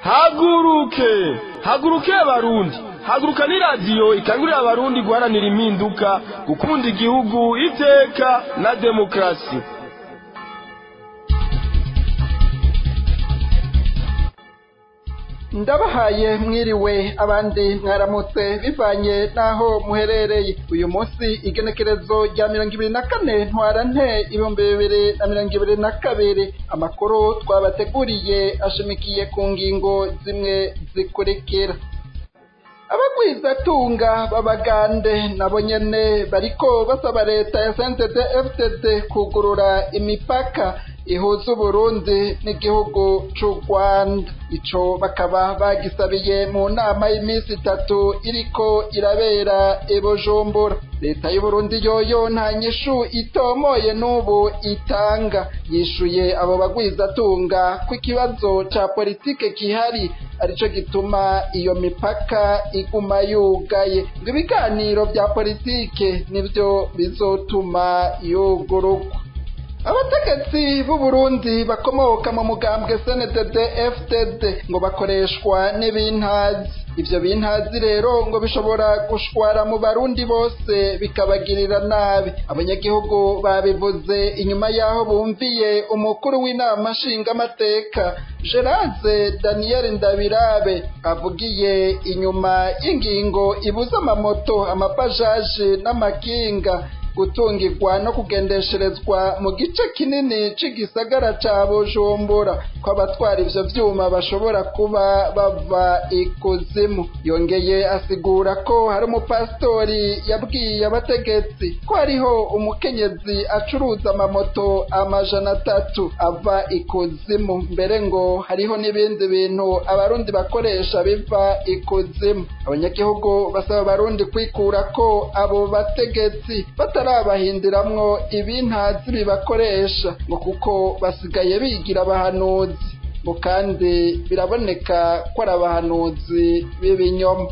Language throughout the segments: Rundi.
haguruke haguruke abarundi haguruka ni radiyo ikangurira abarundi guharanira impinduka gukunda igihugu iteka na demokarasi ndabahaye mwiriwe abandi mwaramutse bivanye n'aho muherereye uyu munsi igenekerezo rya mirongo ibiri na kane ntwara nte ibihumbi bibiri na mirongo ibiri na kabiri amakuru twabateguriye ashimikiye ku ngingo zimwe zikurikira abagwizatunga b'abagande nabo nyene bariko basaba leta ya sntd fdd kugurura imipaka ihuza uburundi n'igihugu c'u rwanda ico bakaba bagisabiye mu nama y'iminsi itatu iriko irabera i bujumbura leta y'uburundi yoyo nta nyishu itomoye n'ubu itanga yishuye abo bagwizatunga ko ikibazo ca politike gihari arico gituma iyo mipaka iguma yugaye ngo ibiganiro vya politike nivyo bizotuma yugururwa abategetsi b'uburundi bakomoka mu mugambwe sndd fdd ngo bakoreshwa n'ibintazi ivyo bintazi rero ngo bishobora gushwara mu barundi bose bikabagirira nabi abanyagihugu babivuze inyuma y'aho bumviye umukuru w'inama nshingamateka gerase daniel ndabirabe avugiye inyuma y'ingingo ibuza amamoto amabajaje n'amakinga gutungirwa no kugendesherezwa mu gice kinini c'igisagara ca bujumbura ko abatwara ivyo vyuma bashobora kuba bava ikuzimu yongeye asigura ko hari umupasitori yabwiye abategetsi ko hariho umukenyezi acuruza amamoto amajana atatu ava ikuzimu mbere ngo hariho n'ibindi bintu abarundi bakoresha biva ikuzimu abanyagihugu basaba abarundi kwikura ko abo bategetsi batari barabahindiramwo ibintazi bibakoresha ngo kuko basigaye bigira abahanuzi ngo kandi biraboneka ko ari abahanuzi b'ibinyoma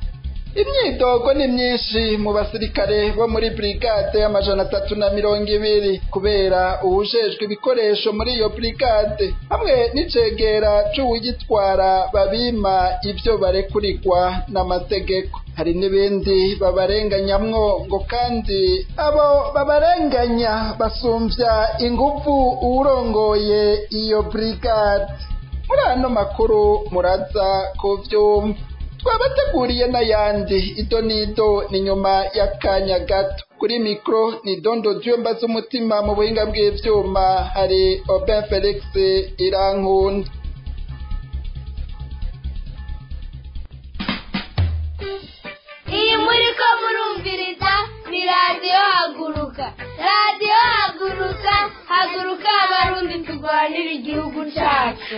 imyidogo ni myinshi mu basirikare bo muri brigade y'amajana atatu na mirongo ibiri kubera uwujejwe ibikoresho muri iyo brigade hamwe n'icegera c'uwugitwara babima ivyo barekurirwa n'amategeko hari n'ibindi babarenganyamwo ngo kandi abo babarenganya basumvya inguvu uwurongoye iyo brigade muri ano makuru muraza kuvyumva twabateguriye n'ayandi ido n'ido ni nyuma y'akanya gato kuri mikoro ni dondo dyumba z'umutima mu buhinga bw'ivyuma hari oben felix irankunda iyi muri ko murumviriza ni radiyo haguruka radiyo haguruka haguruka abarundi turwanira igihugu cyacu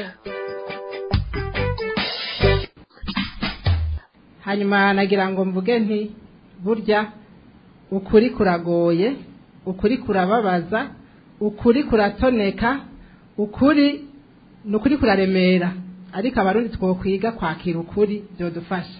hanyuma nagira ngo mvuge nti burya ukuri kuragoye ukuri kurababaza ukuri kuratoneka ukuri ni ukuri kuraremera ariko abarundi twokwiga kwakira ukuri byodufasha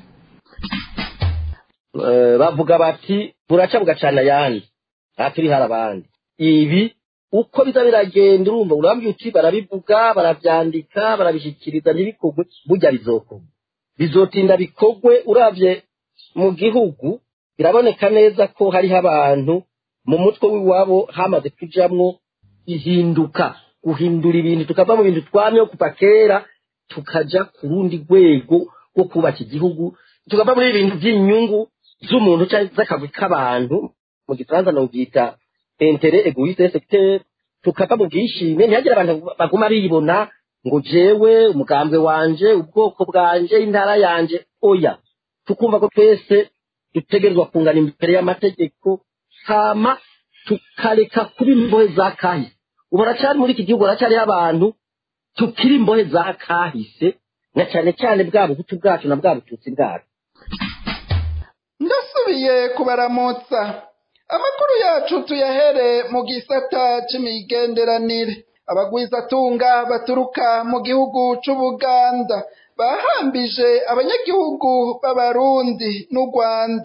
bavuga bati buraca bugacana ayandi aha turi hari abandi ibi uko biza biragenda urumva urambye uti barabivuga barabyandika barabishyikiriza ntibikogwe burya bizokorwa bizotinda bikogwe uravye mu gihugu biraboneka neza ko hariho abantu mu mutwe w'iwabo hamaze kujamwo ihinduka guhindura ibintu tukava mu bintu twamyeho kuva kera tukaja ku rundi rwego rwo kubaka igihugu tukava muri ibintu by'inyungu z'umuntu cyangwa z'akagwi k'abantu mu gifaransa nobyita intere egoiste secteur tukava mu bwishime ntihagire abantu baguma bibona ngo jewe umugambwe wanje ubwoko bwanje intara yanje oya tukumva ko twese dutegerezwa kungana imbere y'amategeko hama tukareka kuba imbohe za kahise ubu haracyari muri iki gihugu haracyariho abantu tukiri imbohe za kahise na cyane cyane bwa buhutu bwacu na bwa bututsi bwacu ndasubiye kubaramutsa amakuru yacu tuyahere mu gisata c'imigenderanire abagwizatunga baturuka mu gihugu c'ubuganda bahambije abanyagihugu b'abarundi n'u rwanda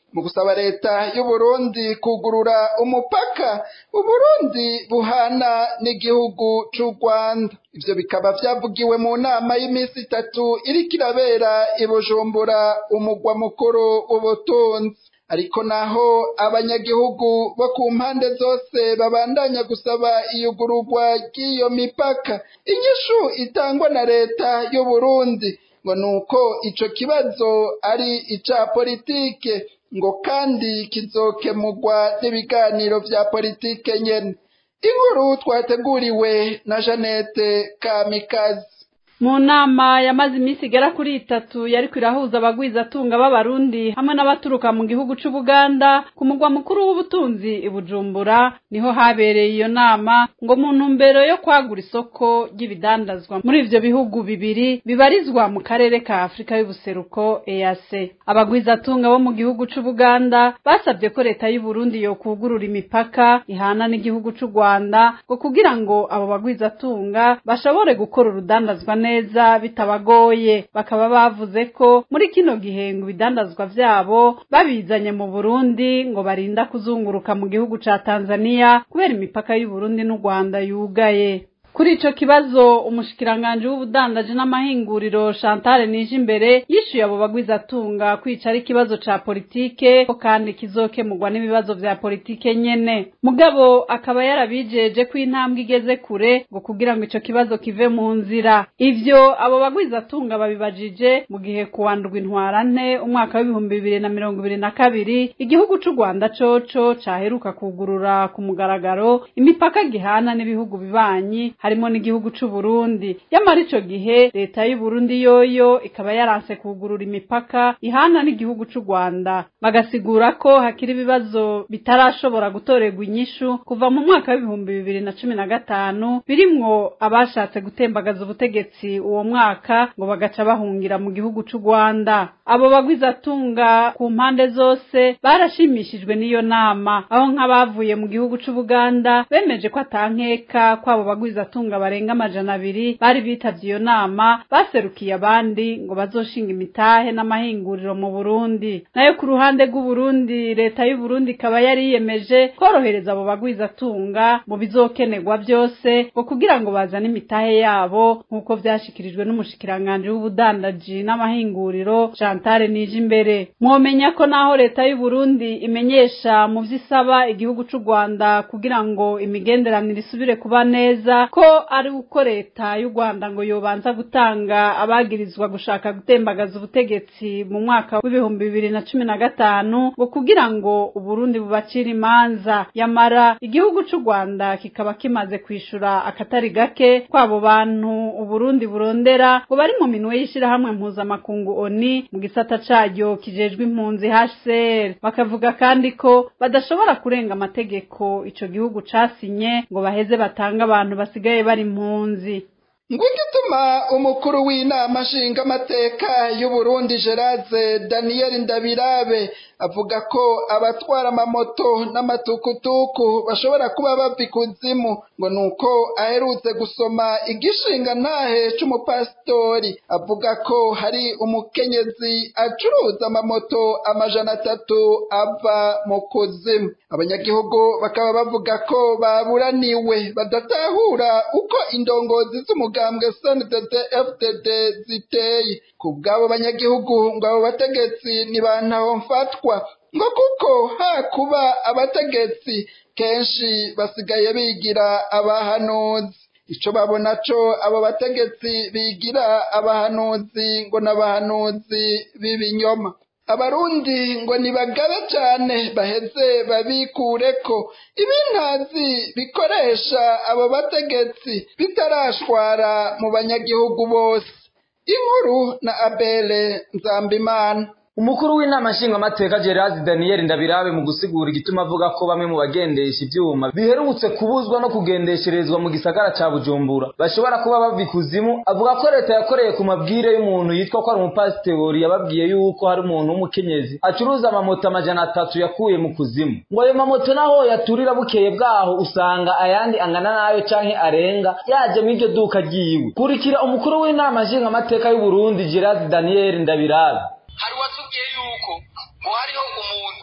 mu gusaba leta y'uburundi kugurura umupaka uburundi buhana n'igihugu c'u rwanda ivyo bikaba vyavugiwe mu nama y'iminsi itatu iriko irabera i bujumbura umugwa mukuru w'ubutunzi ariko naho abanyagihugu bo ku mpande zose babandanya gusaba iyugururwa ry'iyo mipaka inyishu itangwa na leta y'uburundi ngo nuko ico kibazo ari ica politike ngo kandi kizokemurwa n'ibiganiro vya politike nyene inkuru twateguriwe na Janete Kamikazi mu nama yamaze iminsi igera kuri itatu yariko irahuza abagwizatunga b'abarundi hamwe n'abaturuka mu gihugu c'ubuganda ku mugwa mukuru w'ubutunzi i bujumbura niho habereye iyo nama ngo mu ntumbero yo kwagura isoko ry'ibidandazwa muri ivyo bihugu bibiri bibarizwa mu karere ka afurika y'ubuseruko ease abagwizatunga bo mu gihugu c'ubuganda basabye ko leta y'uburundi yokugurura imipaka ihana n'igihugu c'u rwanda ngo kugira ngo abo bagwizatunga bashobore gukora urudandazwa neza neza bitabagoye bakaba bavuze ko muri kino gihe ngo ibidandazwa vyabo babizanye mu Burundi ngo barinda kuzunguruka mu gihugu ca Tanzania kubera imipaka y'u Burundi n'u Rwanda yugaye kuri ico kibazo umushikiranganje w'ubudandaji n'amahinguriro Chantal Nijimbere yishuye abo bagwizatunga kwica ari ikibazo ca politike ko kandi kizokemurwa n'ibibazo vya politike nyene mugabo akaba yarabijeje ko intambwe igeze kure ngo kugira ngo ico kibazo kive mu nzira ivyo abo bagwizatunga babibajije mu gihe kuwandurwa intwarante umwaka w'ibihumbi bibiri na mirongo ibiri na kabiri igihugu c'u Rwanda coco caheruka kugurura ku mugaragaro imipaka gihana n'ibihugu bibanyi harimo n'igihugu c'u Burundi yamara ico gihe leta y'u Burundi yoyo ikaba yaranse kugurura imipaka ihana n'igihugu c'u Rwanda bagasigura ko hakiri ibibazo bitarashobora gutorerwa inyishu kuva mu mwaka w'ibihumbi bibiri na cumi na gatanu birimwo abashatse gutembagaza ubutegetsi uwo mwaka ngo bagaca bahungira mu gihugu c'u Rwanda abo bagwizatunga ku mpande zose barashimishijwe n'iyo nama aho nk'abavuye mu gihugu c'u Buganda bemeje ko atankeka kwabo bagwiza abatunga barenga amajana abiri bari bitavye iyo nama baserukiye abandi ngo bazoshinga imitahe n'amahinguriro mu Burundi nayo ku ruhande rw'Uburundi leta y'u Burundi ikaba yari yiyemeje korohereza abo bagwizatunga mu bizokenerwa byose ngo kugira ngo bazane imitahe yabo nk'uko vyashikirijwe n'umushikiranganje w'ubudandaji n'amahinguriro Chantal Nijimbere mwomenya ko naho leta y'u Burundi imenyesha mu vy'isaba igihugu c'u Rwanda kugira ngo imigenderanire isubire kuba neza ko ari uko leta y'u Rwanda ngo yobanza gutanga abagirizwa gushaka gutembagaza ubutegetsi mu mwaka w'ibihumbi bibiri na cumi na gatanu ngo kugira ngo Uburundi bubacire imanza yamara igihugu c'u Rwanda kikaba kimaze kwishura akatari gake kwabo bantu Uburundi burondera ngo bari mu minwe y'ishirahamwe mpuzamakungu ONI mu gisata caryo kijejwe impunzi HCR bakavuga kandi ko badashobora kurenga amategeko ico gihugu casinye ngo baheze batanga abantu basigaye bari impunzi ngwigituma umukuru w'inama nshingamateka y'uburundi gerase daniel ndabirabe avuga ko abatwara amamoto n'amatukutuku bashobora kuba bava ikuzimu ngo nuko aherutse gusoma igishinga ntahe c'umupasitori avuga ko hari umukenyezi acuruza amamoto amajana atatu ava mu kuzimu abanyagihugu bakaba bavuga ko baburaniwe badatahura uko indongozi z'umugambwe sndd fdd ziteye ku bw'abo banyagihugu ngo abo bategetsi ntibantaho mfatwa ngo kuko hakuba abategetsi kenshi basigaye bigira abahanuzi ico babona co abo bategetsi bigira abahanuzi ngo n'abahanuzi b'ibinyoma abarundi ngo nibagabe cane baheze babikureko ibintazi bikoresha abo bategetsi bitarashwara mu banyagihugu bose inkuru na abele nzambimana umukuru w'inama nshingamateka gerard daniel ndabirabe mu gusigura igituma avuga ko bamwe mu bagendesha ivyuma biherutse kubuzwa no kugendesherezwa mu gisagara ca bujumbura bashobora kuba bava ikuzimu avuga ko leta yakoreye ku mabwire y'umuntu yitwa ko ari umupasitori yababwiye yuko hari umuntu w'umukenyezi acuruza amamoto amajana atatu yakuye mu kuzimu ngo ayo mamoto naho yaturira bukeye bwaho usanga ayandi angana nayo canke arenga yaje mw'iryo duka ryiwe kurikira umukuru w'inama nshingamateka y'uburundi gerard daniel ndabirabe hari uwatubwiye yuko ngo hariho umuntu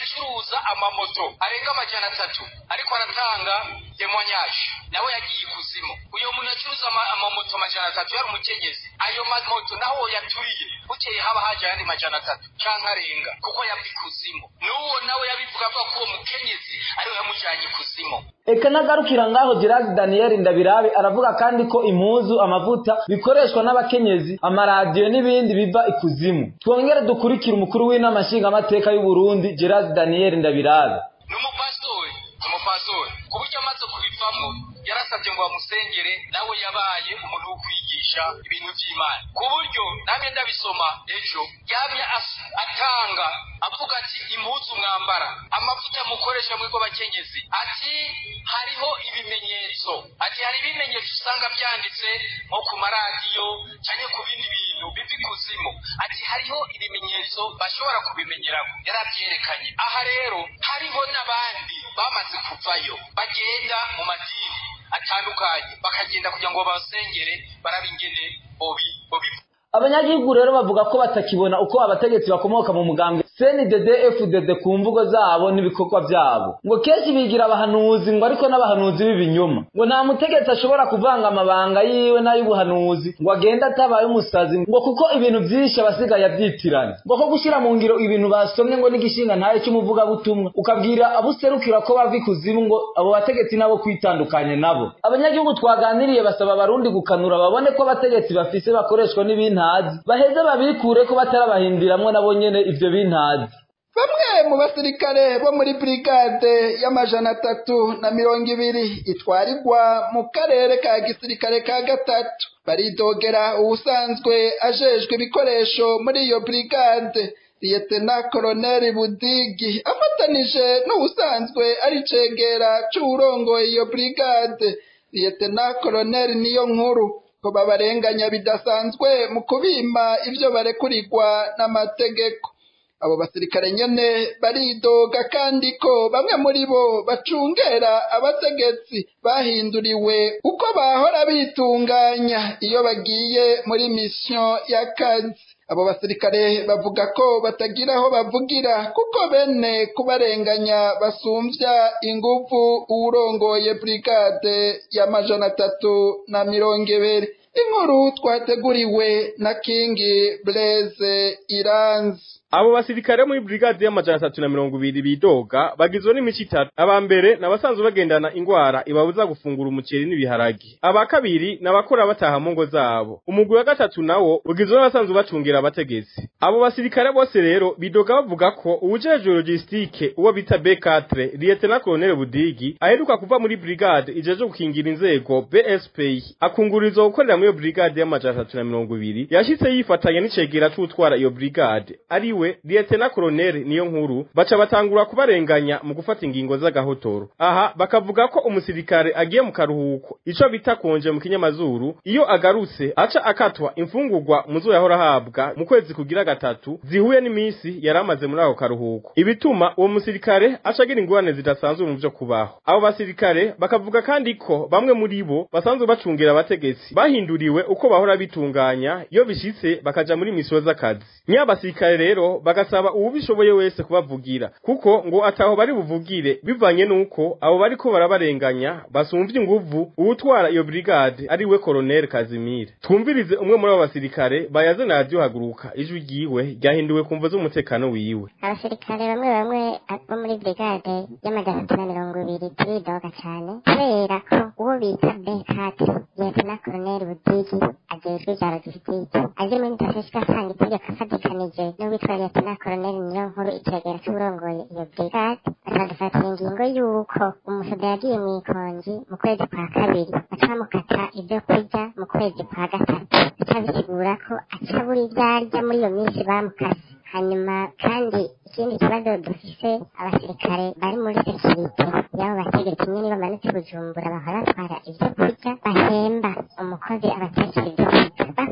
acuruza amamoto arenga amajana atatu ariko aratanga demonyage nawe yagiye ikuzimu uyo muntu acuruza ama- amamoto amajana atatu yari umukenyezi ayo mamoto naho yaturiye bukeye haba haje ayandi majana atatu canke arenga kuko yava ikuzimu n'uwo nawe yabivuga avuga ko uwo mukenyezi ariwe yamujanye ikuzimu eka nagarukira ngaho Gerard Daniel Ndabirabe aravuga kandi ko impuzu amavuta bikoreshwa n'abakenyezi amaradiyo n'ibindi biva ikuzimu twongere dukurikire umukuru w'inama nshingamateka y'u Burundi Gerard Daniel Ndabirabe ni umupasitori ni umupasitori ku buryo amaze kubivamo yarasabye ngo bamusengere nawe yabaye umuntu wo kwigisha ibintu by'imana ku buryo namwe ndabisoma ejo yamye as- atanga avuga ati impuzu mwambara amavuta mukoresha muri bakenyezi ati hariho ibimenyetso ati hari ibimenyetso usanga byanditse nko ku maradiyo cyangwa ku bindi bintu biva ikuzimu ati hariho ibimenyetso bashobora kubimenyeraho yarabyerekanye aha rero hariho n'abandi bamaze kuvayo bagenda mu madini atandukanye bakagenda kugira ngo babasengere barabe ingene bobi bobi abanyagihugu rero bavuga ko batakibona uko abategetsi bakomoka mu mugambwe CNDD FDD ku mvugo zabo n'ibikorwa byabo ngo kenshi bigira abahanuzi ngo ariko n'abahanuzi b'ibinyoma ngo nta mutegetsi ashobora kuvanga amabanga yiwe n'ay'ubuhanuzi ngo agende atabaye umusazi ngo kuko ibintu byinshi abasigaye abyitiranya ngo ko gushyira mu ngiro ibintu basomye ngo n'igishinga ntayo cy'umuvugabutumwa ukabwira abuserukira ko bava ikuzimu ngo abo bategetsi nabo kwitandukanya nabo abanyagihugu twaganiriye basaba abarundi gukanura babone ko abategetsi bafise bakoreshwa n'ibintazi baheze babikure ko batarabahindiramwo nabo nyene ivyo bintazi bamwe mu basirikare bo muri brigade y'amajana atatu na mirongo ibiri itwarirwa mu karere ka gisirikare ka gatatu baridogera uwusanzwe ajejwe ibikoresho muri iyo brigade liyetena koroneli budigi afatanije n'uwusanzwe ari cegera c'uwurongoye iyo brigade liyetena koroneli niyo nkuru ko babarenganya bidasanzwe mu kubima ivyo barekurirwa n'amategeko abo basirikare nyene baridoga kandi ko bamwe muri bo bacungera abategetsi bahinduriwe uko bahora bitunganya iyo bagiye muri misiyo y'akazi abo basirikare bavuga ko batagira aho bavugira kuko bene kubarenganya basumvya inguvu uwurongoye brigade y'amajana atatu na mirongo ibiri inkuru twateguriwe na kingi blaise iranzi abo basirikare muri brigade y'amajana atatu na mirongo ibiri bidoga bagizwe n'imico itatu aba mbere ni abasanzwe bagendana ingwara ibabuza gufungura umuceri n'ibiharage aba kabiri ni abakora bataha mu ngo zabo umugwi wa gatatu nawo ugizwe n'abasanzwe bacungira abategetsi abo basirikare bose rero bidoga bavuga ko uwujejwe logistike uwo bita B4 Lieutenant Colonel Budigi aheruka kuva muri brigade ijeje gukingira inzego BSP akungurizo gukorera muri iyo brigade y'amajana atatu na mirongo ibiri yashitse yifatanya n'icegera c'utwara iyo brigade ari we Lieutenant Colonel niyo nkuru baca batangura kubarenganya mu gufata ingingo z'agahotoro aha bakavuga ko umusirikare agiye mu karuhuko ico bita konje mu kinyamazuru iyo agarutse aca akatwa imfungurwa muzo yahora ahabwa mu kwezi kugira gatatu zihuye n'iminsi yaramaze muri ako karuhuko ibituma uwo musirikare aca agira ingorane zidasanzwe mu vyo kubaho abo basirikare bakavuga kandi ko bamwe muri bo basanzwe bacungira abategetsi bahinduriwe uko bahora bitunganya iyo bishitse bakaja muri misiyo z'akazi nyabasirikare rero bagasaba uwubishoboye wese kubavugira kuko ngo ataho bari buvugire bivanye nuko abo bariko barabarenganya basumvye inguvu uwutwara iyo brigade ari we Colonel Kazimire twumvirize umwe muri abo basirikare bayaze na radio haguruka ijwi ryiwe ryahinduwe kumva z'umutekano wiwe abasirikare bamwe bamwe bo muri brigade y'amajana atatu na mirongo ibiri turidoga cane kubera ko uwo bita bekati liyetena koroneli budigi ajejwe ivya logisitike aje muri ntashishika asanga itegeko afatikanije n'uwitwa liyetena koroneli niyo nkuru icegera c'uburongoye iyo brigade bakadufatira ingingo y'uko umusoda yagiye mw'ikonji mu kwezi kwa kabiri baca bamukata ivyo kurya mu kwezi kwa gatatu bica bisigura ko aca buri ivyo arya muri iyo minsi bamukase hanyuma kandi ikindi kibazo dufise abasirikare bari muri sekirite y'abo bategetsi nyene bamanutse bujumbura bahora batwara ivyo kurya bahemba umukozi abatekera ivyo kurya bakuye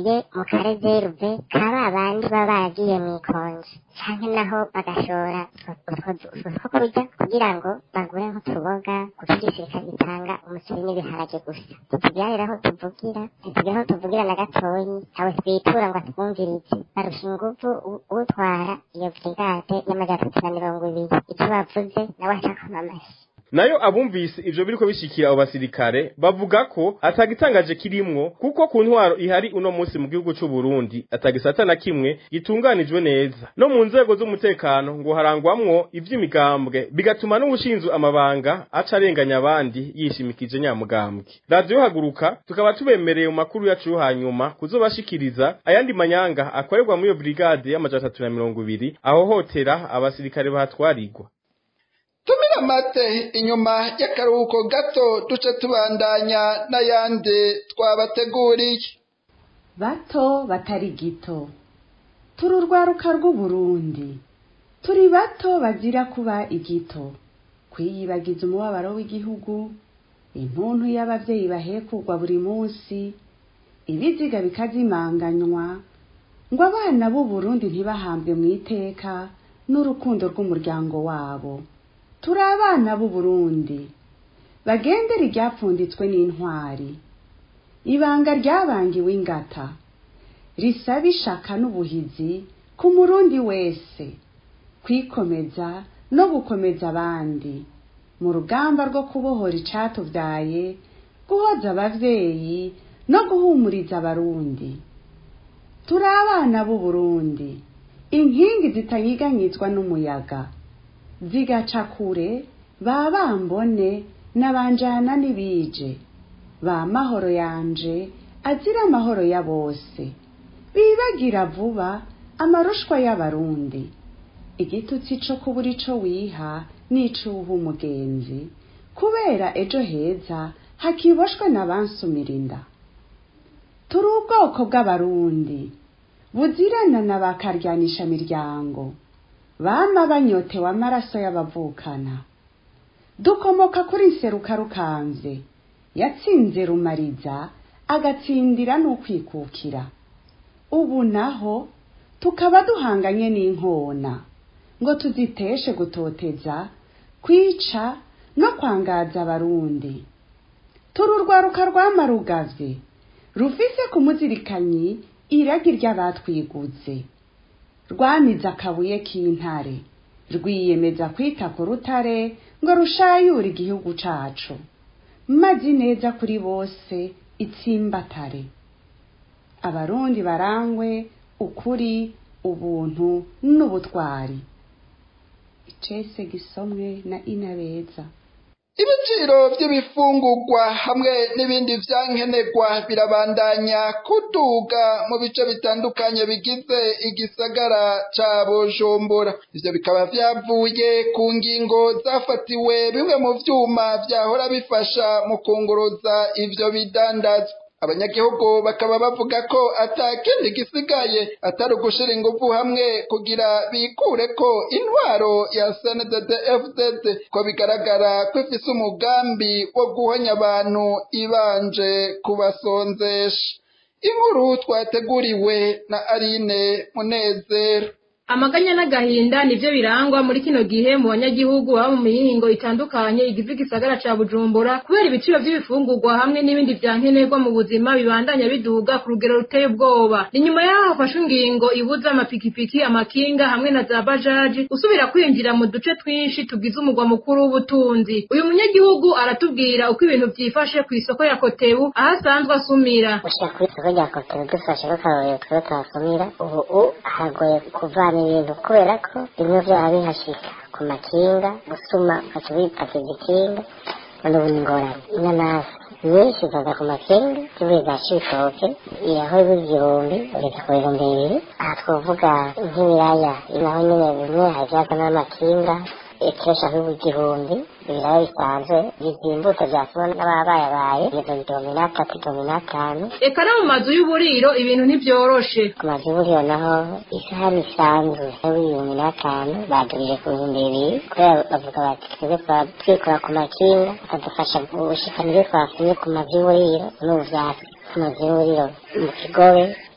bajye mu karezeruve ka ba bandi baba baragiye mu ikonje canke naho bagashora utwo two kurya kugira ngo bagure nk'utuboga kuko igisirikare gitanga umuceri n'ibiharage gusa ntitugira rero aho tuvugira ntitugira aho tuvugira na gatoyi ntawe twitura ngo atwumvirize barusha inguvu u- utwara iyo brigade y'amajana atatu na mirongo ibiri icyo bavuze nawe acakoma amashyi nayo abumvise ivyo biriko bishikira abo basirikare bavuga ko atagitangaje kirimwo kuko ku ntwaro ihari uno munsi mu gihugu c'u Burundi atagisata na kimwe gitunganijwe neza no mu nzego z'umutekano ngo harangwamwo ivy'imigambwe bigatuma n'ubushinzwe amabanga aca arenganya abandi yishimikije nyamugambwe radio haguruka tukaba tubemereye mu makuru yacu yo hanyuma kuzobashikiriza ayandi manyanga akorerwa muri iyo brigade y'amajana atatu na mirongo ibiri ahohotera abasirikare bahatwarirwa tumira amate inyuma y'akaruhuko gato duce tubandanya n'ayandi twabateguriye bato batari gito turi urwaruka rw'uburundi turi bato bazira kuba igito kwiyibagiza umubabaro w'igihugu intuntu y'abavyeyi bahekugwa buri munsi ibiziga bikazimanganywa ngo abana b'uburundi ntibahambwe mu iteka n'urukundo rw'umuryango wabo turi abana b'uburundi bagendera iryapfunditswe n'intwari ibanga ryabangiwe ingata risaba ishaka n'ubuhizi ku murundi wese kwikomeza no gukomeza abandi mu rugamba rwo kubohora icatuvyaye guhoza abavyeyi no guhumuriza abarundi turi abana b'uburundi inkingi zitanyiganyizwa n'umuyaga zigaca kure ba bambone n'abanjana n'ibije ba mahoro yanje azira amahoro ya bose bibagira vuba amarushwa y'abarundi igitutsi co kubura ico wiha n'icuha umugenzi kubera ejo heza hakiboshwe n'abansumira inda turi ubwoko bw'abarundi buzirana na bakaryanisha miryango bama banyotewe amaraso y'abavukana dukomoka kuri nseruka rukanze yatsinze rumariza agatsindira n'ukwikukira ubu naho tukaba duhanganye n'inkona ngo tuziteshe gutoteza kwica no kwangaza abarundi turi urwaruka rwamarugavye rufise ku muzirikanyi iragi ry'abatwiguze rwamize akabuye k'intare rwiyemeza kwita ku rutare ngo rushayure igihugu cacu mazi neza kuri bose itsimbatare abarundi barangwe ukuri ubuntu n'ubutwari icese gisomwe na inabeza ibiciro by'ibifungurwa hamwe n'ibindi vyankenerwa birabandanya kuduga mu bice bitandukanye bigize igisagara ca bujumbura ivyo bikaba vyavuye ku ngingo zafatiwe bimwe mu vyuma vyahora bifasha mu kunguruza ivyo bidandazwa abanyagihugu bakaba bavuga ko ata kindi gisigaye atari ugushira ingufu hamwe kugira bikure ko intwaro ya sndd fdd ko bigaragara ko ifise umugambi wo guhonya abantu ibanje kubasonzesha inkuru twateguriwe na aline munezero amaganya n'agahinda nivyo birangwa muri kino gihe mu banyagihugu baba mu mihingo itandukanye igize igisagara ca bujumbura kubera ibiciro vy'ibifungurwa hamwe n'ibindi vyankenerwa mu buzima bibandanya biduga ku rugero ruteye ubwoba ni nyuma yaho hafashwe ingingo ibuza amapikipiki amakinga hamwe na za bajaji usubira kwinjira mu duce twinshi tugize umugwa mukuru w'ubutunzi uyu munyagihugu aratubwira uko ibintu vyifashe kw'isoko ya kotebu aho asanzwe asumira gushika kuri isoko rya kotebu dufashe nk'akarorero twe tuhasumira ubu hagoye kuvana ibintu kubera ko bimwe vyaba bihashika ku makinga gusuma ukaca wipakiza ikinga none ubu ni ingorane inanasi nyinshi zaza ku makinga zivuye za cibitoke iraho igihumbi ugeza ku bihumbi bibiri aha twovuga nk'ibiraya naho nyene bimwe havyaza n'amakinga ikiro shaka igihumbi ibiraya bisanzwe izi imbuto vyasumwa n'ababayabaye igeze igihumbi n'atatu igihumbi n'atanu eka no mu mazu y'uburiro ibintu ntivyoroshe ku mazu y'uburiro naho isahani isanzwe y'ibihumbi n'atanu badurije ku bihumbi bibiri kubera bavuga bati twebwe twaba twikora ku makinga bakadufasha gushikana ibyo twasumye ku mazu y'uburiro n'ubu vyasi ku mazu y'uburiro mu kigobe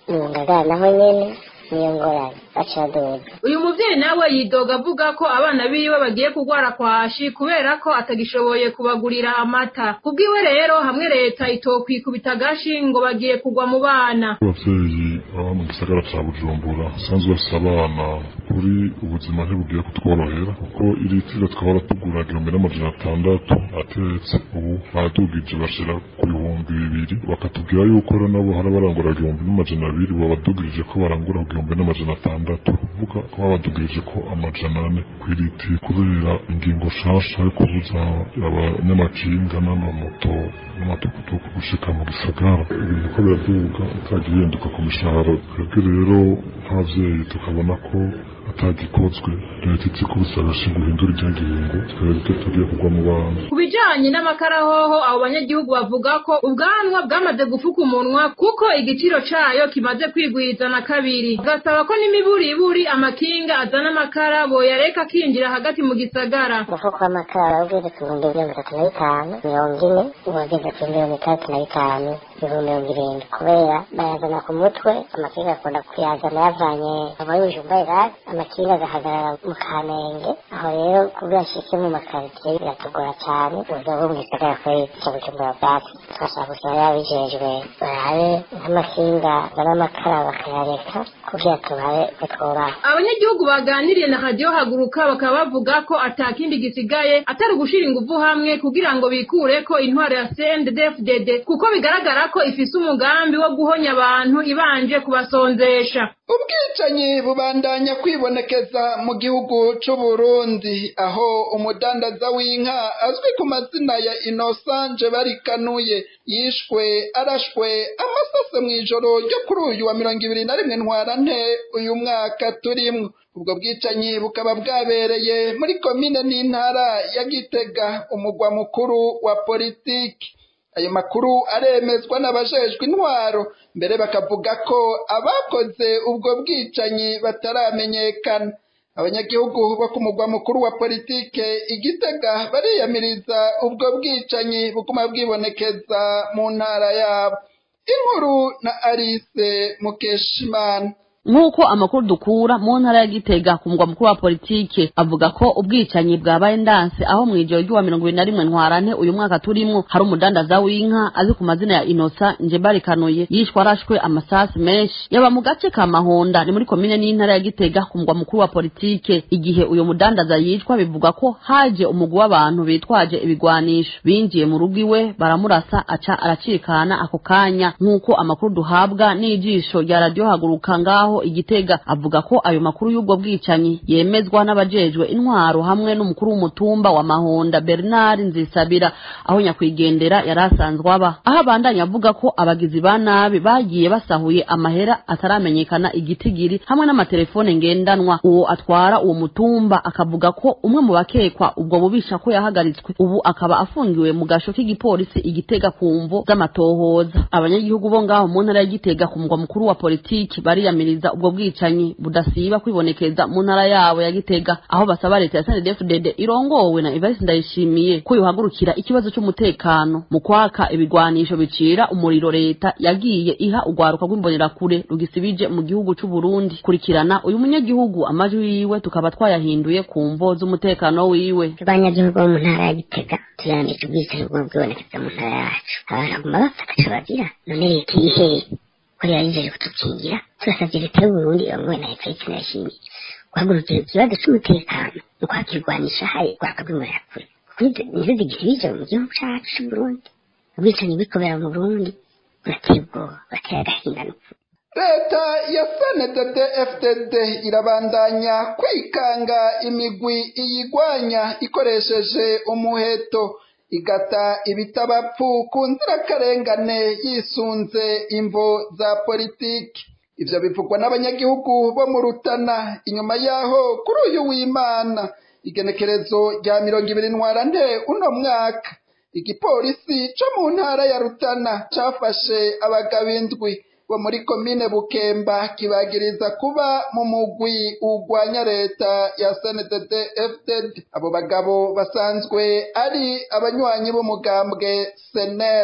mu ngagara naho nyene niyo ngorane baca baduza uyu muvyeyi nawe yidoga avuga ko abana biwe bagiye kugwara kwashi kubera ko atagishoboye kubagurira amata kubwiwe rero hamwe leta itokwikubita agashi ngo bagiye kugwa mu bana abavyeyi baba mu gisagara ca bujumbura basanzwe bafise abana kuri ubuzima ntibugiye kutworohera kuko iri tiro twahora tugura igihumbi n'amajana atandatu atetse ubu badugije bashira ku bihumbi bibiri bakatubwira yuko rero nabo hari abarangura igihumbi n'amajana abiri babadugirije ko barangura ku gihumbi n'amajana atandatu kuvuga ko babadugirije ko amajana ane kw'iriti kubera ingingo nshasha yo kubuza abanyamakinga n'amamoto n'amatukutuku gushika mu gisagara ibintu ko biraduga utagiye yenduka ku mishahara twebwe rero nk'abavyeyi tukabona ko atagikozwe leta izi kubisabasha guhindura iryagihingo twebwe tugiye kugwa mu bantu ku bijanye n'amakarahoho abo banyagihugu bavuga ko ubwanwa bwamaze gufuka umunwa kuko igiciro cayo kimaze kwigwiza na kabiri bagasaba ko n'imiburiburi amakinga azana amakara boyareka akinjira hagati mu gisagara umufuko w'amakara ugeze ku bihumbi mirongo itatu na bitanu mirongo ine uwageze ku mirongo itandatu na bitanu ibihumbi mirongo irindwi kubera bayazana ku mutwe amakinga akunda kuyazana yavanye aba y'ubujumba irasi amakinga agahagarara mu kamenge aho rero kubwo yashitse mu makaritsiye biratugora cyane uburyo bwo mu gisagara kuri cyo bujumbura bwatsi twashaka gusaba yabijejwe barabe nk'amakinga azana amakara bakayareka kugira tubabe ko twubaha abanyagihugu baganiriye na radiyo haguruka bakaba bavuga ko atakindi gisigaye atari ugushira ingufu hamwe kugira ngo bikure ko intwaro ya CNDD-FDD kuko bigaragara ko ifise umugambi wo guhonya abantu ibanje kubasonzesha ubwicanyi bubandanya kwibonekeza mu gihugu c'uburundi aho umudandaza w'inka azwi ku mazina ya inosanje barikanuye yishwe arashwe amasase mw'ijoro ryo kuri uyu wa mirongo ibiri na rimwe ntwarante uyu mwaka turimwo ubwo bwicanyi bukaba bwabereye muri komine n'intara ya gitega umugwa mukuru wa politiki ayo makuru aremezwa n'abajejwe intwaro mbere bakavuga ko abakoze ubwo bwicanyi bataramenyekana abanyagihugu bo ku mugwa mukuru wa politike igitega bariyamiriza ubwo bwicanyi buguma bwibonekeza mu ntara yabo inkuru na arise mukeshimana nk'uko amakuru dukura mu ntara ya gitega ku mugwa mukuru wa politike avuga ko ubwicanyi bwabaye ndanse aho mu ijoro ry'uwa mirongo ibiri na rimwe ntwarante uyu mwaka turimwo hari umudandaza w'inka azi ku mazina ya inosa njebarikanuye yishwe arashwe amasasi menshi yaba mu gace ka mahonda ni muri komine n'intara ya gitega ku mugwa mukuru wa politike igihe uyu mudandaza yicwa bivuga ko haje umugwi w'abantu bitwaje ibigwanisho binjiye mu rugo iwe baramurasa aca aracikana ako kanya nk'uko amakuru duhabwa n'ijisho rya radiyo haguruka ngaho aho igitega avuga ko ayo makuru y'ubwo bwicanyi yemezwa n'abajejwe intwaro hamwe n'umukuru w'umutumba wa mahonda bernard nzisabira aho nyakwigendera yari asanzwe aba aho abandanya avuga ko abagizi ba nabi bagiye basahuye amahera ataramenyekana igitigiri hamwe n'amatelefone ngendanwa uwo atwara uwo mutumba akavuga ko umwe mu bakekwa ubwo bubisha ko yahagaritswe ubu akaba afungiwe mu gasho k'igipolisi igitega ku mvo z'amatohoza abanyagihugu bo ngaho mu ntara y'igitega ku mugwa mukuru wa politiki bariyamiriza ubwo bwicanyi budasiba kwibonekeza mu ntara yabo ya gitega aho basaba leta ya snddfdd irongowe na evariste ndayishimiye ko yohagurukira ikibazo cy'umutekano mu kwaka ibigwanisho bicira umuriro leta yagiye iha urwaruka rw'imbonerakure rugisibije mu gihugu c'u Burundi kurikirana uyu munyagihugu amajwi yiwe tukaba twayahinduye ku mvo z'umutekano wiwe abanyagihugu bo mu ntara ya gitega tuyandika ubwicanyi bwo bwibonekeza mu ntara yacu abantu baguma bafata ico bagira none leta iheye ko yarijeje kutukingira turasavye leta y'uburundi irongowe na evariste ndayishimiye guhagurukira ikibazo c'umutekano no kwakirwanisha haye rwaka rw'imbonerakure nizo zigisibije mu gihugu cacu c'uburundi ubwicanyi bikobera mu burundi burateye ubwoba burateye agahinda n'upfu leta ya sndd fdd irabandanya kwikanga imigwi iyigwanya ikoresheje umuheto igata ibitabapfu ku nzirakarengane yisunze imvo za politiki ivyo bivugwa n'abanyagihugu bo mu rutana inyuma yaho kuri uyu w'imana igenekerezo rya mirongo ibiri ntwarante uno mwaka igipolisi co mu ntara ya rutana cafashe abagabo indwi bo muri komine bukemba kibagiriza kuba mu mugwi ugwanya leta ya sndd fdd abo bagabo basanzwe ari abanywanyi b'umugambwe senel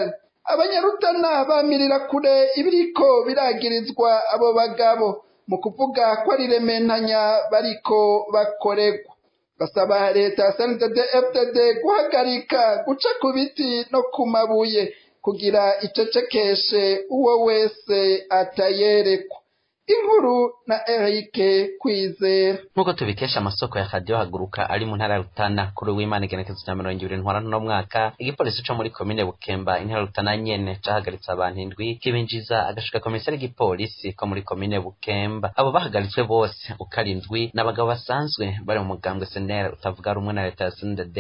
abanyarutana bamirira kure ibiriko biragirizwa abo bagabo mu kuvuga ko ari rementanya bariko bakoregwa basaba leta ya sndd fdd guhagarika guca ku biti no ku mabuye kugira icecekeshe uwo wese atayerekwa inkuru na erike kwizera nk'uko tubikesha amasoko ya radiyo haguruka ari mu ntara ya rutana kuri w'imana igenekezo cya mirongo ibiri ntwara n'uno mwaka igipolisi co muri komine bukemba intara ya rutana nyene cahagaritse abantu indwi kibinjiza agashika komisiyo y'igipolisi ko muri komine bukemba abo bahagaritswe bose uko ari indwi ni abagabo basanzwe bari mu mugambwe senera utavuga rumwe na leta ya snded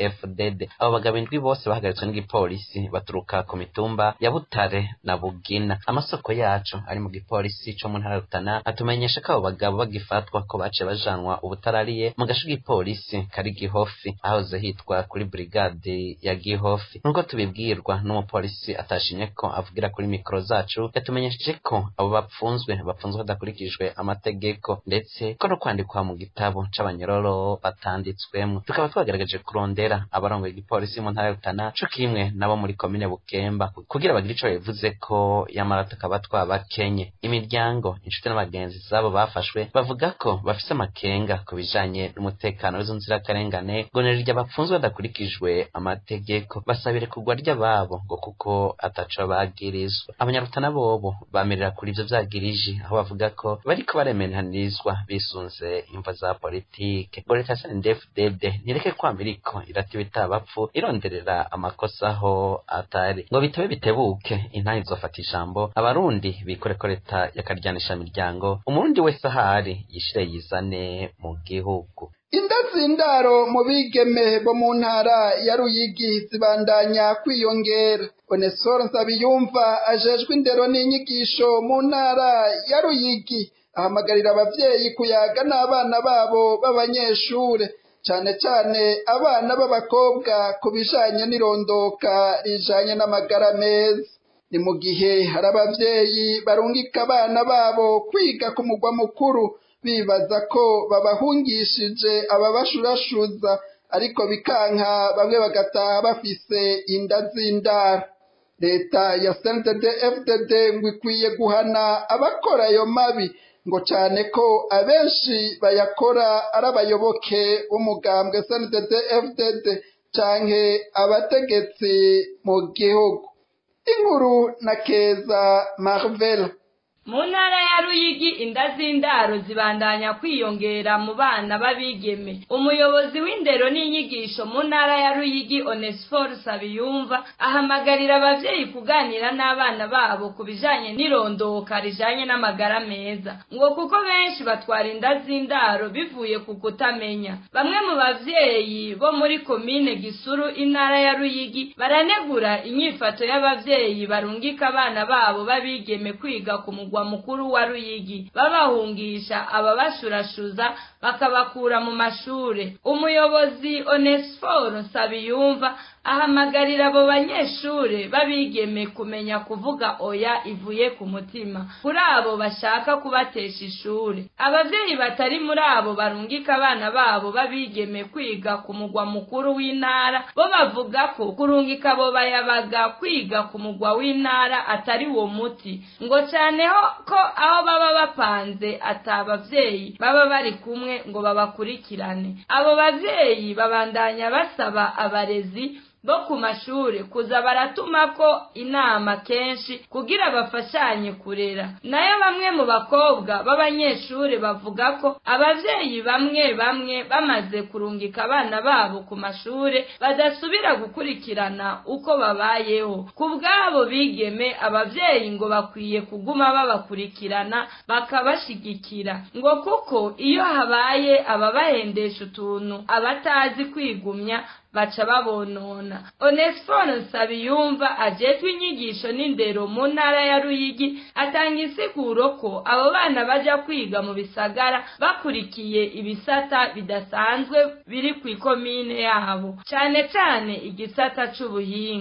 fdd abo bagabo indwi bose bahagaritswe n'igipolisi baturuka ku mitumba ya butare na bugina amasoko yacu ari mu gipolisi co mu ntara ya rutana atumenyesha ko abo bagabo bagifatwa ko baciye bajanwa ubutarariye mu gace k'igipolisi kari gihofi ahoze hitwa kuri brigade ya gihofi nk'uko tubibwirwa n'umupolisi atashimye ko avugira kuri mikoro zacu yatumenyesheje ko abo bapfunzwe bapfunzwe hadakurikijwe amategeko ndetse ko no kwandikwa mu gitabo c'abanyororo batanditswemwo tukaba twagerageje kurondera abarongoye igipolisi mu ntara ya rutana co kimwe nabo muri komine bukemba kugira bagire ico bivuze ko yamara tukaba twabakenye imiryango inshuti n'abagenzi zabo bafashwe bavuga ko bafise amakenga ku bijanye n'umutekano w'izo nzirakarengane ngo nirya bapfunzwe badakurikijwe amategeko basabire kugwa ry'ababo ngo kuko ataco bagirizwa abanyarutana bobo bamirira kuri ivyo vyagiriji aho bavuga ko bariko baremenanirizwa bisunze imvo za politike ngo leta snedfdd ntireke kwama iriko iratiba itabapfu ironderera amakosa aho atari ngo bitabe bitebuke intaha izofata ijambo abarundi bikore ko leta yakaryanisha miryango umurundi wese ahari yishire yizane mu gihugu indazindaro mu bigeme bo mu ntara ya ruyigi zibandanya kwiyongera onesoro nsabiyumva ajejwe indero n'inyigisho mu ntara ya ruyigi ahamagarira abavyeyi kuyaga n'abana babo b'abanyeshure cane cane abana b'abakobwa ku bijanye n'irondoka rijanye n'amagara meza ni mu gihe hari abavyeyi barungika abana babo kwiga ku mugwa mukuru bibaza ko babahungishije ababashurashuza ariko bikanka bamwe bagataha bafise inda z'indaro leta ya sndd fdd ngo ikwiye guhana abakora ayo mabi ngo cane ko abenshi bayakora ari abayoboke b'umugambwe sndd fdd canke abategetsi mu gihugu inkuru na keza marvel mu ntara ya ruyigi inda z'indaro zibandanya kwiyongera mu bana b'abigeme umuyobozi w'indero n'inyigisho mu ntara ya ruyigi onesiforo sabiyumva ahamagarira abavyeyi kuganira n'abana babo ku bijanye n'irondoka rijanye n'amagara meza ngo kuko benshi batwara inda z'indaro bivuye ku kutamenya bamwe mu bavyeyi bo muri komine gisuru intara ya ruyigi baranegura inyifato y'abavyeyi barungika abana babo b'abigeme kwiga ku mugwa mukuru wa ruyigi babahungisha ababashurashuza bakabakura mu mashure umuyobozi onesiforo nsabiyumva ahamagarira abo banyeshure babigeme kumenya kuvuga oya ivuye ku mutima kuri abo bashaka kubatesha ishure abavyeyi batari muri abo barungika abana babo babigeme kwiga ku mugwa mukuru w'intara bo bavuga ko kurungika abo bayabaga kwiga ku mugwa w'intara atari wo muti ngo caneho ko aho baba bapanze ata abavyeyi baba bari kumwe ngo babakurikirane abo bavyeyi babandanya basaba abarezi bo ku mashure kuza baratumako inama kenshi kugira bafashanye kurera nayo bamwe mu bakobwa b'abanyeshure bavuga ko abavyeyi bamwe bamwe bamaze kurungika abana babo ku mashure badasubira gukurikirana uko babayeho ku bw'abo bigeme abavyeyi ngo bakwiye kuguma babakurikirana bakabashigikira ngo kuko iyo habaye ababahendesha utuntu abatazi kwigumya baca babonona onesiforo nsabiyumva ajejwe inyigisho n'indero mu ntara ya ruyigi atanga insiguro ko abo bana baja kwiga mu bisagara bakurikiye ibisata bidasanzwe biri ku ikomine yabo cane cane igisata c'ubuhinga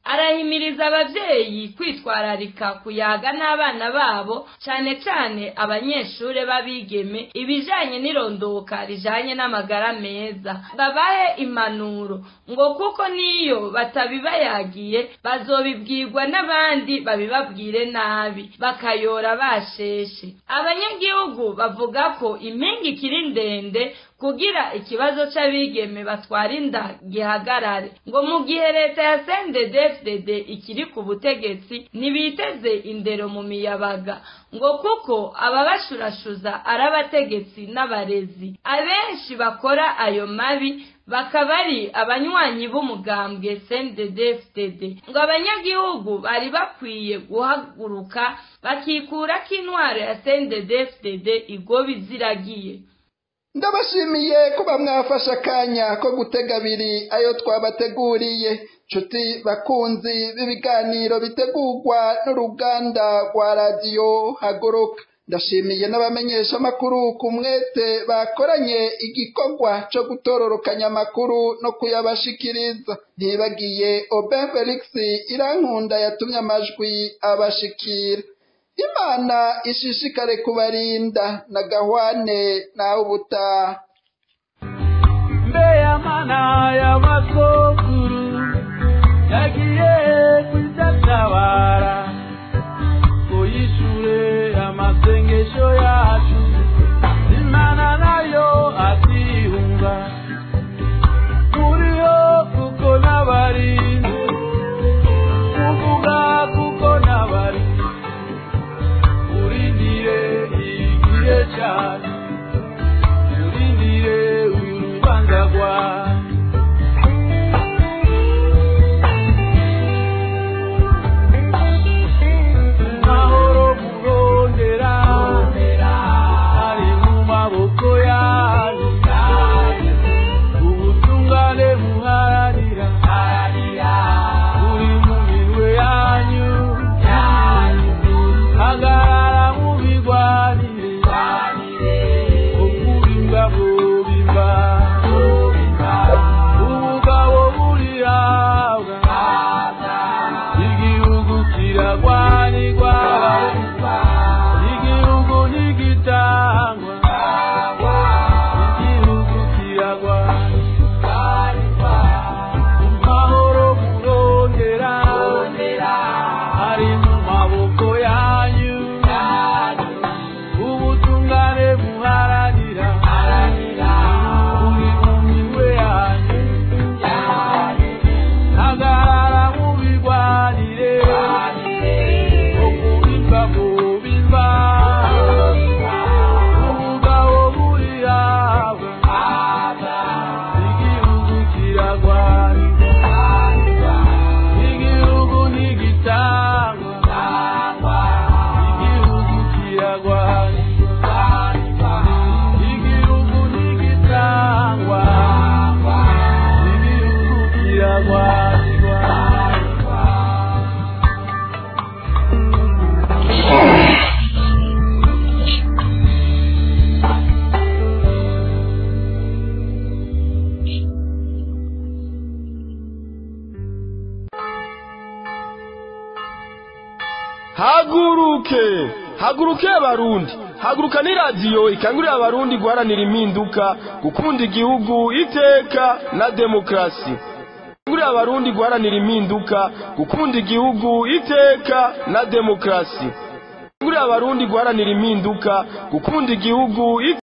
arahimiriza abavyeyi kwitwararika kuyaga n'abana babo cane cane abanyeshure b'abigeme ibijanye n'irondoka rijanye n'amagara meza babahe impanuro ngo kuko niyo batabibayagiye bazobibwirwa n'abandi babibabwire nabi bakayora basheshe abanyagihugu bavuga ko impinga ikiri ndende kugira ikibazo c'abigeme batwara inda gihagarare ngo mu gihe leta ya CNDD-FDD ikiri ku butegetsi ntibiteze indero mu miyabaga ngo kuko ababashurashuza ari abategetsi n'abarezi abenshi bakora ayo mabi bakaba ari abanywanyi b'umugambwe CNDD-FDD ngo abanyagihugu bari bakwiye guhaguruka bakikura ko intwaro ya CNDD-FDD igoba iziragiye ndabashimiye kuba mwafashe akanya ko gutega abiri ayo twabateguriye nshuti bakunzi b'ibiganiro bitegurwa n'uruganda rwa radiyo haguruka ndashimiye n'abamenyesha amakuru ku mwete bakoranye igikorwa cyo gutororokanya amakuru no kuyabashikiriza ntibagiye oben felix irankunda yatumye amajwi abashikira imana ishishikare kubarinda na gahwane nawe ubutaha mbe y'amana y'amasokuru yagiye kudatabara ngo yishure amasengesho yacu imana nayo atihunga turiho kuko n'abarinzi kuvuga kuko n'abarinzi urindire igihe cyane urindire uyu rubanza rwawe mahoro murondera ari mu maboko yanyu ubutungane muharanira buri mu minwe yanyu hagarara mubigwanire ukubimba mubimba ubugabo burihabwa igihugu kiragwanirwa igihugu ntigitangwa igihugu kiragwanirwa amahoro murondera ari mu maboko yanyu ubutungane muharanira buri mu minwe yanyu hagarara mubigwanire okubimba mubimba ubugabo burihabwa igihugu kiragwanirwa igihugu ntigitangwa igihugu kiragwanirwa igihugu ntigitangwa igihugu kiragwanirwa haguruke haguruke abarundi haguruka ni radiyo ikangurira abarundi guharanira impinduka gukunda igihugu iteka na demokarasi ikangurira abarundi guharanira impinduka gukunda igihugu iteka na demokarasi ikangurira abarundi guharanira impinduka gukunda igihugu